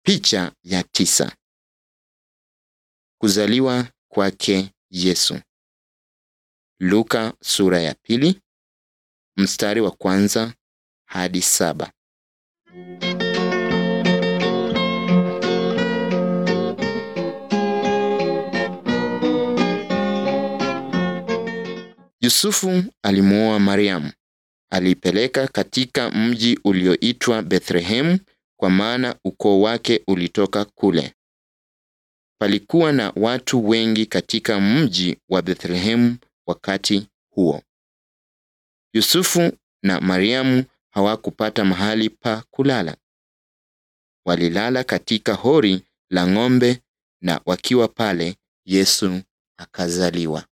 Picha ya tisa. Kuzaliwa kwake Yesu. Luka sura ya pili mstari wa kwanza hadi saba. Yusufu alimwoa Mariamu. Aliipeleka katika mji ulioitwa Bethlehemu kwa maana ukoo wake ulitoka kule. Palikuwa na watu wengi katika mji wa Bethlehemu wakati huo. Yusufu na Mariamu hawakupata mahali pa kulala. Walilala katika hori la ng'ombe na wakiwa pale Yesu akazaliwa.